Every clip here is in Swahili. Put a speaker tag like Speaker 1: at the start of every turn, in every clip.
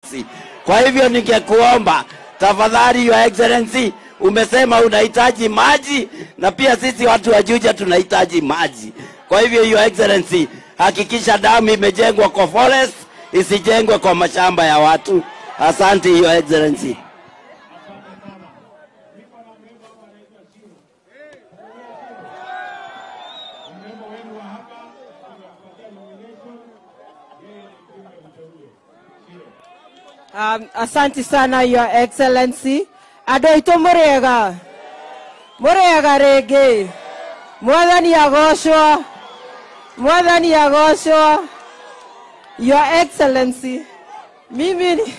Speaker 1: taxi. Kwa hivyo ningekuomba tafadhali, Your Excellency, umesema unahitaji maji na pia sisi watu wa Juja tunahitaji maji. Kwa hivyo Your Excellency, hakikisha damu imejengwa kwa forest, isijengwe kwa mashamba ya watu. Asante Your Excellency.
Speaker 2: Um, asanti sana your excellency andå aitå må rä ega må rä ega rä ngä mwathani agocwo mwathani agocwo your excellency mimi ni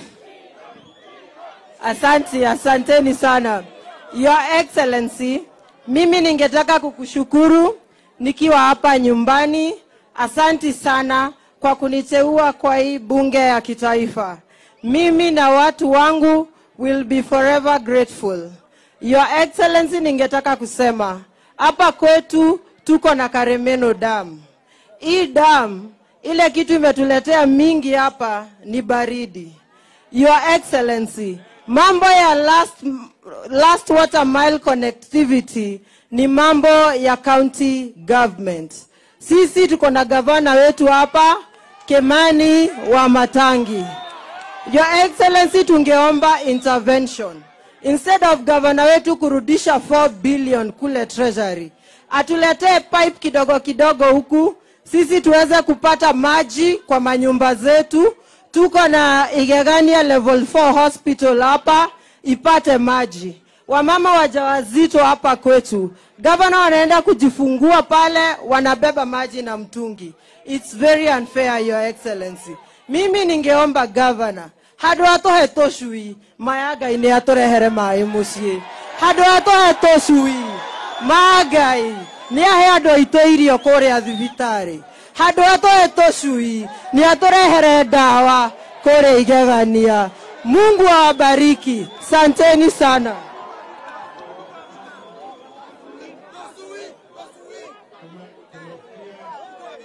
Speaker 2: asanti asanteni sana your excellency mimi ningetaka kukushukuru nikiwa hapa nyumbani asanti sana kwa kuniteua kwa hii bunge ya kitaifa mimi na watu wangu will be forever grateful your excellency ningetaka kusema hapa kwetu tuko na karemeno dam hii dam ile kitu imetuletea mingi hapa ni baridi your excellency mambo ya last, last water mile connectivity ni mambo ya county government sisi tuko na gavana wetu hapa kemani wa matangi Your Excellency, tungeomba intervention instead of gavana wetu kurudisha 4 billion kule treasury, atuletee pipe kidogo kidogo huku sisi tuweze kupata maji kwa manyumba zetu. Tuko na Igegania level 4 hospital hapa ipate maji. Wamama wajawazito hapa kwetu, gavana wanaenda kujifungua pale, wanabeba maji na mtungi. It's very unfair, Your Excellency. Mimi ningeomba gavana handå ha tå he tå cui maya ngai nä atå rehere maä må ciä handå ha tå he tå cui ma ngai nä ahe andå aitå irio kå rä a thibitarä handå ha tå he tå cui nä atå rehere ndawa kå rä a igegania mungu awabariki santeni sana